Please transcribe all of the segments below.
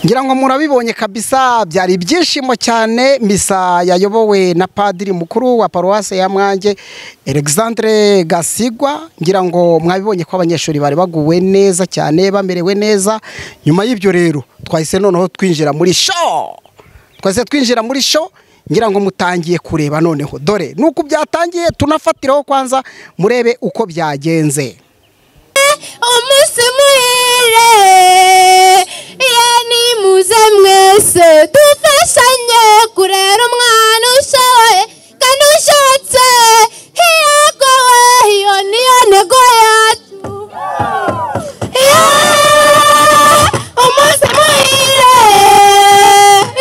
ngira ngo murabibonye kabisa byari ibyishimo cyane misa yayobowe na padiri mukuru wa paruwase ya mwange Alexandre gasigwa ngira ngo mwabibonye ko abanyeshuri bari baguwe neza cyane bamerewe neza nyuma y'ibyo rero twahise noneho twinjira muri sho twahise twinjira muri sho ngira ngo mutangiye kureba noneho dore nuko byatangiye tunafatiraho kwanza murebe uko byagenze umunsi muhire iyo nimuze mwese dufashanye kurera umwana ushoboye kandi ushotse hiyagowe iyo niyo ntego yacu umunsi muhire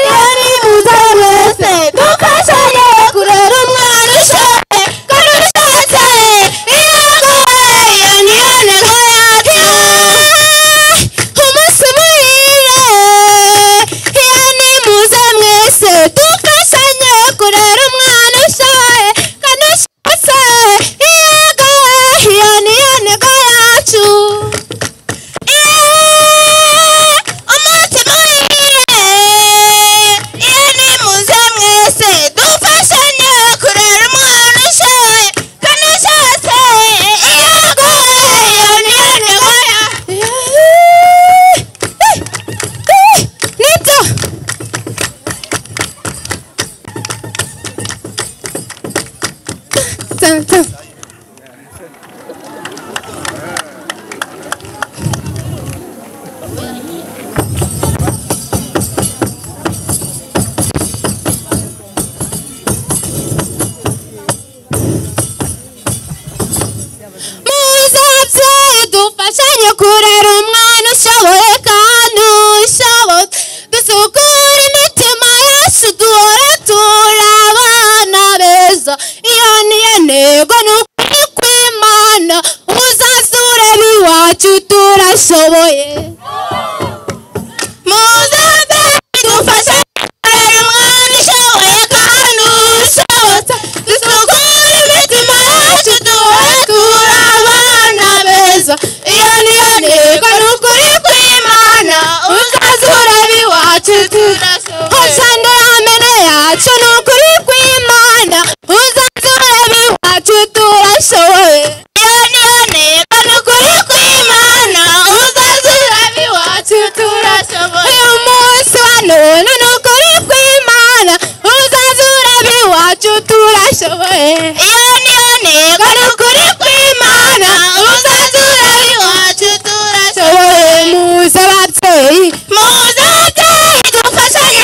iyo nimuze mwese dufashanye kurera umwana ushoboye kandi ushotse hiyagowe iyo niyo ntego yacu umunsi muhire iyo nimuze mwese dufashanye kurera umwana ushoboye kandi ushotse hiyagowe iyo niyo ntego yacu umunsi muhire iyo ni muze mwese dufashanye kurera umwana ushoye kandi ushotse iyo aguye iyo niyo ntego ya nibyo Tantan. muze dufashanye kurera umwana ushoboye kandi ushobotse dusukure imitima yesu duhora turi abana beza iyo niyo ntego ni ukuri kw'imana uzasure biwacu turashoboye muze dufashanye kurera umwana ushoboye kandi ushobotse dusukure imitima yacu duhora turi abana beza iyo niyo ntego ni ukuri kw'imana uzazura biwacu turashoboye amene yacu ni ukuri kw'imana uzazura biwacu turashoboye iyo niyo ntego ni ukuri kw'imana uzazura biwacu turashoboye uyu munsi wa none ni ukuri kw'imana uzazura biwacu turashoboye iyo niyo ntego ni ukuri kw'imana uzazura biwacu turashoboye muze ababyeyi muze ababyeyi dufashanye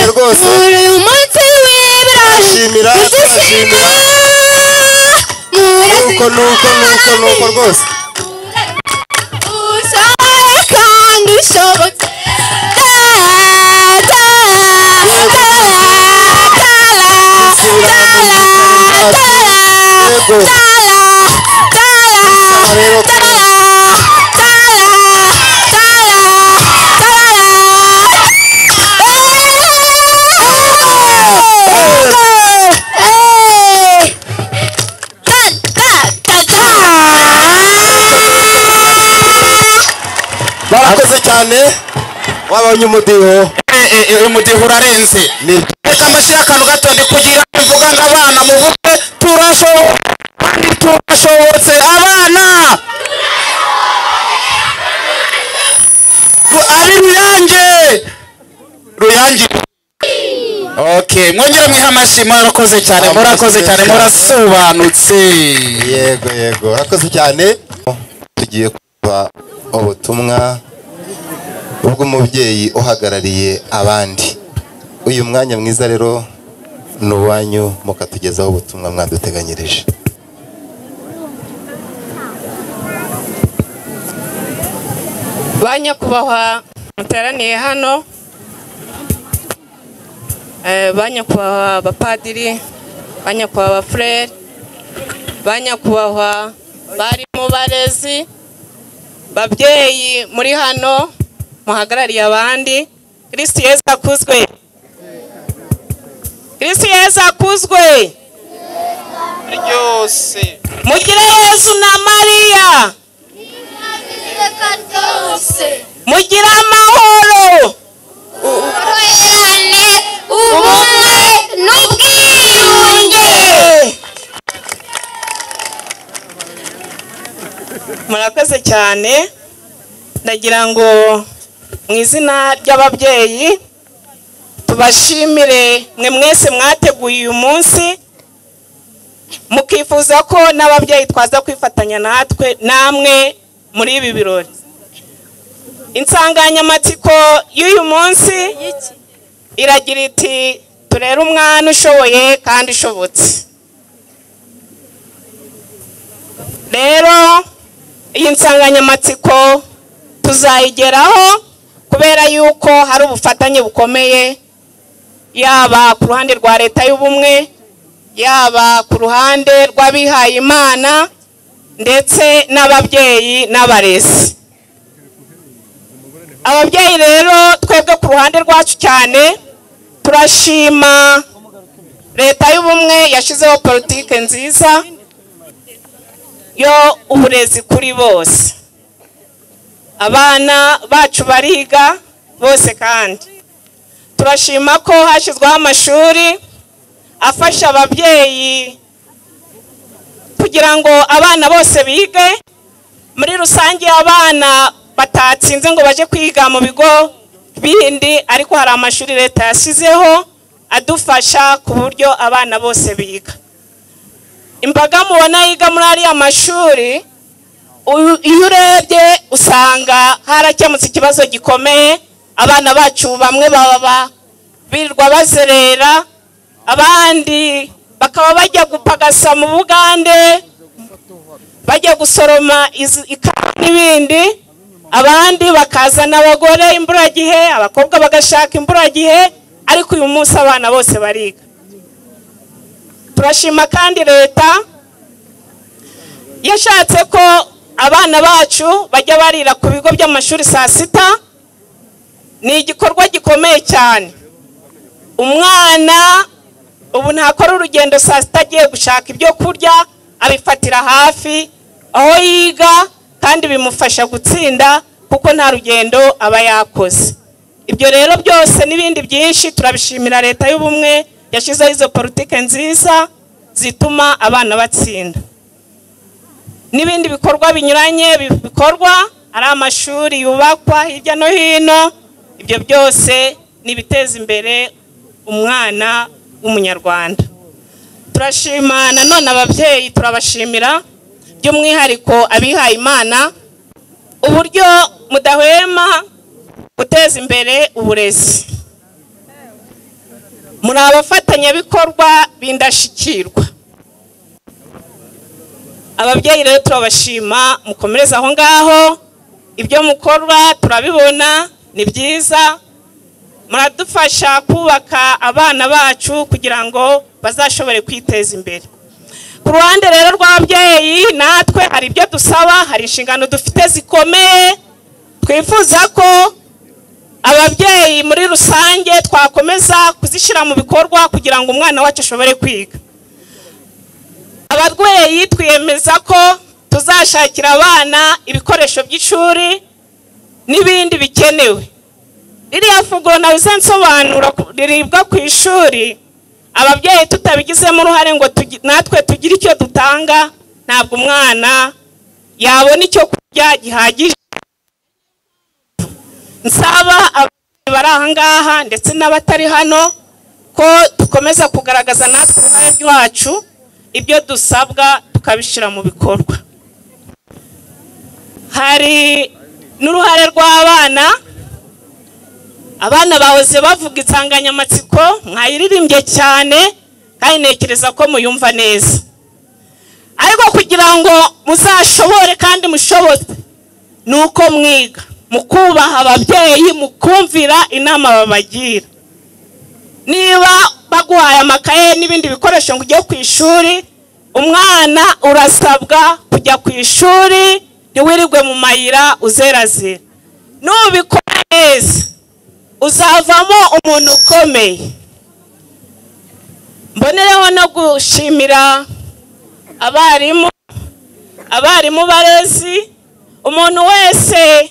rwose muri uyu munsi w'ibirori Turashimira, turashimira. nuko nuko nuko nuko rwose usohoye kandi ushobotse Tara, tara, tara, tara, tara, Yego. tara, Aha rero tara, barakoze cyane wabonye umudiho uyu mudiho urarenze ni reka amashyira akantu gato ndi kugira ngo mvuga ngo abana muvuge turashobotse kandi turashobotse abana Ru- ari ruyange ruyange okay mwongere mwihe amashyi murakoze cyane murakoze cyane murasobanutse yego yego urakoze cyane tugiye kuba ubutumwa bw'umubyeyi uhagarariye abandi uyu mwanya mwiza rero ni uwanyu mukatugezaho ubutumwa mwaduteganyirije ba nyakubahwa muteraniye hano Eh, ba nyakubahwa abapadiri ba nyakubahwa abafurere ba nyakubahwa barimu barezi babyeyi muri hano muhagarariye abandi kirisiti yezu akuzwe kirisiti yezu akuzwe ryose mugire yezu na mariya mugire amahoro ubutwererane ubumwe n'ubwiyunge murakoze cyane ndagira ngo mu izina ry'ababyeyi tubashimire mwe mwese mwateguye uyu munsi mukifuza ko n'ababyeyi twaza kwifatanya natwe namwe muri ibi birori insanganyamatsiko y'uyu munsi iragira iti turere umwana ushoboye kandi ushobotse rero iyi nsanganyamatsiko tuzayigeraho kubera yuko hari ubufatanye bukomeye yaba ku ruhande rwa leta y'ubumwe yaba ku ruhande rw'abihaye imana ndetse n'ababyeyi n'abarezi ababyeyi rero twebwe ku ruhande rwacu cyane turashima leta y'ubumwe yashyizeho politike nziza yo uburezi kuri bose abana bacu bariga bose kandi turashima ko hashyizweho amashuri afasha ababyeyi kugira ngo abana bose bige muri rusange abana batatsinze ngo baje kwiga mu bigo bindi ariko hari amashuri leta yashyizeho adufasha ku buryo abana bose biga imbaga mubona yiga muri ariya mashuri u- iyo urebye usanga harakemutse ikibazo gikomeye abana bacu bamwe baba birirwa bazerera abandi bakaba bajya gupagasa mu bugande bajya gusoroma izi- ikawa n'ibindi abandi bakazana abagore imburagihe abakobwa bagashaka imburagihe ariko uyu munsi abana bose bariga turashima kandi leta yashatse ko abana bacu bajya barira ku bigo by'amashuri saa sita ni igikorwa gikomeye cyane umwana ubu ntakora urugendo saa sita agiye gushaka ibyo kurya abifatira hafi aho yiga kandi bimufasha gutsinda kuko nta rugendo aba yakoze ibyo rero byose n'ibindi byinshi turabishimira leta y'ubumwe yashyizeho izo politike nziza zituma abana batsinda n'ibindi bikorwa binyuranye bi- bikorwa ari amashuri yubakwa hirya no hino ibyo byose ni ibiteza imbere umwana w'umunyarwanda turashima nanone ababyeyi turabashimira by'umwihariko abihaye imana uburyo mudahwema guteza imbere uburezi muri abafatanyabikorwa b'indashyikirwa ababyeyi rero turabashima mukomereze aho ngaho ibyo mukora turabibona ni byiza muradufasha kubaka abana bacu kugira ngo bazashobore kwiteza imbere ku ruhande rero rw'ababyeyi natwe hari ibyo dusaba hari inshingano dufite zikomeye twifuza ko ababyeyi muri rusange twakomeza kuzishyira mu bikorwa kugira ngo umwana wacu ashobore kwiga ababyeyi twiyemeza ko tuzashakira abana ibikoresho by'ishuri n'ibindi bikenewe ririya funguro nawe nsobanura riribwa ku ishuri ababyeyi tutabigizemo uruhare ngo tugi- natwe tugire icyo dutanga ntabwo umwana yabona icyo kurya gihagije nsaba ababyeyi bari aha ngaha ndetse n'abatari hano ko dukomeza kugaragaza natwe uruhare rwacu ibyo dusabwa tukabishyira mu bikorwa hari n'uruhare rw'abana abana bahoze bavuga insanganyamatsiko mwayiririmbye cyane kandi ntekereza ko muyumva neza ariko kugira ngo muzashobore kandi mushobore ni uko mwiga mukubaha ababyeyi mukumvira inama babagira niba baguhaye amakaye n'ibindi bikoresho ngo ujye ku ishuri umwana urasabwa kujya ku ishuri ntiwirirwe mu mayira uzerazera nubikora neza uzavamo umuntu ukomeye mbonereho no gushimira abarimu abarimu barezi umuntu wese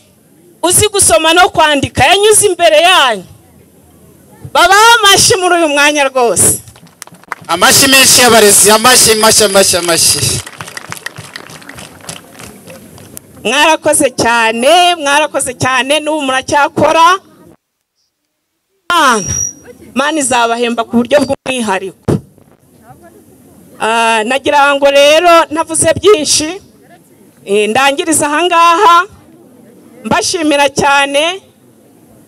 uzi gusoma no kwandika yanyuze imbere yanyu babaho amashyi muri uyu mwanya rwose amashyi menshi y'abarezi amashyi amashyi amashyi amashyi mwarakoze cyane mwarakoze cyane n'ubu muracyakora Mana, Mana izabahemba ku buryo bw'umwihariko Ah, nagira ngo rero ntavuze byinshi eh, ndangiriza aha ngaha mbashimira cyane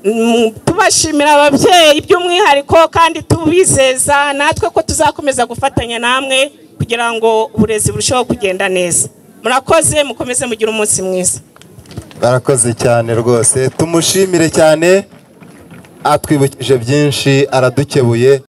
Mm, tubashimira ababyeyi by'umwihariko kandi tubizeza natwe ko tuzakomeza gufatanya namwe kugira ngo uburezi burusheho kugenda neza murakoze mukomeze mugire umunsi mwiza barakoze cyane rwose tumushimire cyane atwibukije byinshi aradukebuye